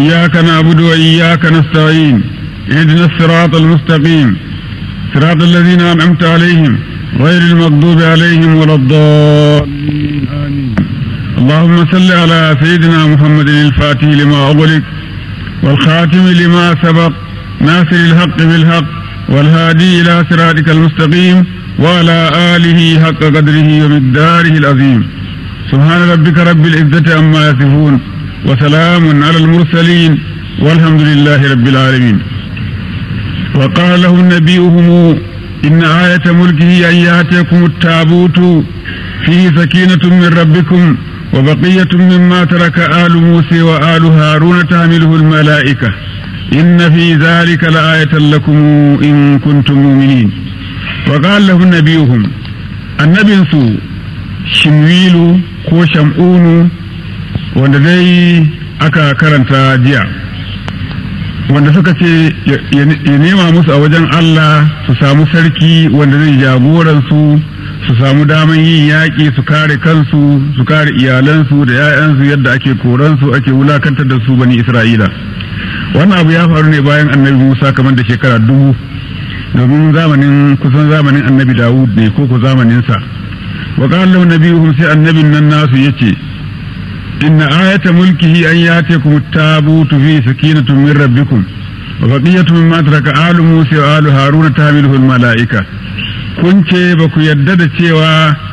إياك نعبد وإياك نستعين اهدنا الصراط المستقيم صراط الذين أنعمت عليهم غير المغضوب عليهم ولا الضالين آمين اللهم صل على سيدنا محمد الفاتح لما أغلق والخاتم لما سبق ناصر الحق بالحق والهادي إلى صراطك المستقيم وعلى آله حق قدره ومقداره العظيم سبحان ربك رب العزة عما يصفون وسلام على المرسلين والحمد لله رب العالمين وقال لهم نبيهم إن آية ملكه أن يأتيكم التابوت فيه سكينة من ربكم وبقية مما ترك آل موسى وآل هارون تحمله الملائكة إن في ذلك لآية لكم إن كنتم مؤمنين وقال له نبيهم النبي سو شمويل ko shamunu wanda dai aka karanta jiya wanda suka ce ya nema musu a wajen Allah su samu sarki wanda zai jagoransu su samu daman yin yaƙi su kare kansu su kare iyalansu da 'ya'yansu yadda ake koransu ake wulakantar da su bani isra'ila wannan abu ya faru ne bayan annabi musa kamar da shekara dubu domin zamanin kusan zamanin annabi dawud ne ko ko zamaninsa wa qala nabiyuhum sai annabin nan nasu yace inna ayata mulkihi an yatikum at-tabutu fi sakinatun min rabbikum wa baqiyatu mimma taraka alu musa wa alu haruna tahmiluhu al-mala'ika kun ce ba ku yadda da cewa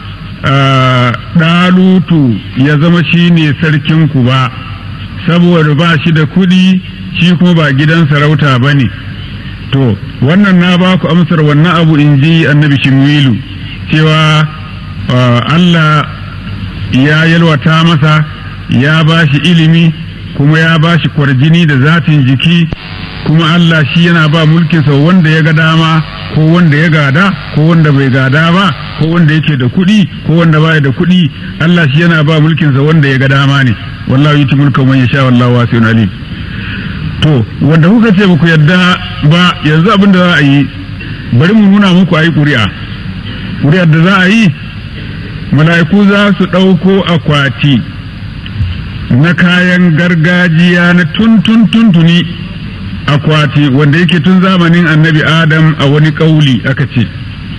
ɗalutu ya zama shi ne sarkinku ba saboda ba shi da kuɗi shi kuma ba gidan sarauta ba ne to wannan na ba ku amsar wannan abu in ji annabi shimwilu cewa Allah ya yalwata masa ya ba shi ilimi kuma ya ba shi kwarjini da zatin jiki kuma Allah shi yana ba mulkinsa wanda ya ga dama ko wanda ya gada ko wanda bai gada ba ko wanda yake da kuɗi ko wanda baya da kuɗi Allah shi yana ba mulkinsa wanda ya ga dama ne wallahu yuti mulka man yasha wallahu wasi'un alim to wanda kuka ce muku yadda ba yanzu abin da za a yi bari mu nuna muku ayi ƙuri'a ƙuri'ar da za a yi mala'iku za su ɗauko akwati na kayan gargajiya na tuntun tuntuni akwati wanda yake tun zamanin annabi adam a wani ƙauli aka ce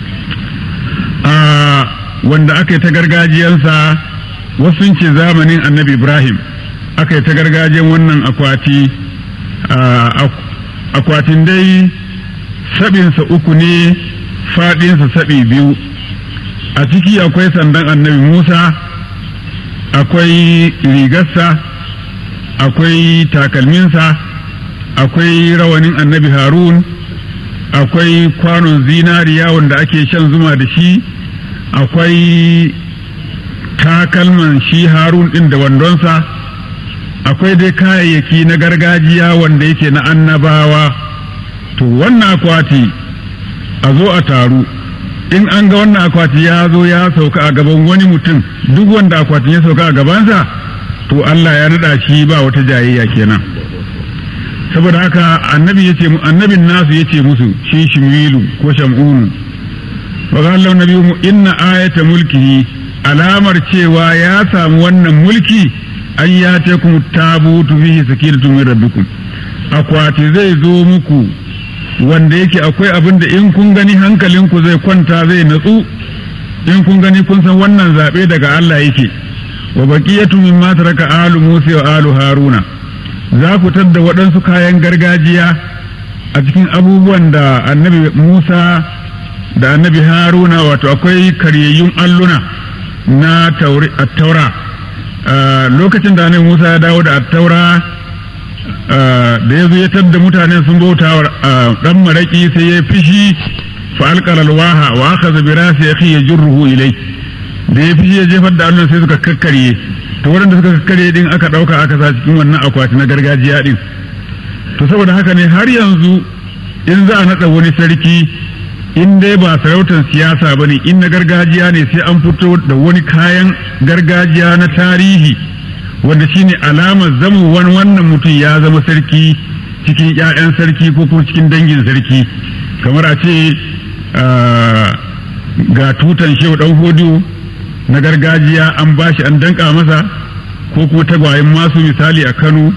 wanda aka yi ta gargajiyansa wasu ce zamanin annabi ibrahim aka yi ta gargajiyan wannan akwati akwatin dai sabinsa uku ne faɗinsa saɓi biyu a ciki akwai sandan annabi musa akwai rigarsa akwai takalminsa akwai rawanin annabi harun akwai kwanon zinariya wanda ake shan zuma da shi akwai takalman shi harun ɗin da wandonsa akwai dai kayayyaki na gargajiya wanda yake na annabawa to wannan akwati a zo a taru in an ga wannan akwati ya zo ya sauka a gaban wani mutum duk wanda akwatin ya sauka a gabansa to Allah ya naɗa shi ba wata jayayya kenan saboda haka annabi yace annabin nasu yace musu shi shimilu ko shamunu wa qala nabiyyu inna ayata mulkihi alamar cewa ya samu wannan mulki an ya takum tabutu fihi sakinatu min rabbikum akwati zai zo muku wanda yake akwai abin da in kun gani hankalinku zai kwanta zai natsu in kun gani kun san wannan zaɓe daga Allah yake wa baqiyatu mimma taraka alu Musa wa alu Haruna za ku tadda waɗansu kayan gargajiya a cikin abubuwan da annabi Musa da annabi Haruna wato akwai karyayyun alluna na taura lokacin da annabi Musa ya dawo da attaura da ya zo ya tadda mutanen sun bauta wa dan maraki sai ya fishi fa alqala alwaha wa akhadha bi rasi akhi yajruhu ilay da ya fishi ya jefar da allon sai suka kakkarye to waɗanda suka kakkarye din aka ɗauka aka sa cikin wannan akwati na gargajiya din to saboda haka ne har yanzu in za a naɗa wani sarki in dai ba sarautar siyasa ba ne in na gargajiya ne sai an fito da wani kayan gargajiya na tarihi wanda shine alamar zama wani wannan mutum ya zama sarki cikin 'ya'yan sarki ko kuma cikin dangin sarki kamar a ce ga tutan shehu dan hodiyo na gargajiya an bashi an danka masa ko kuma tagwayen masu misali a kano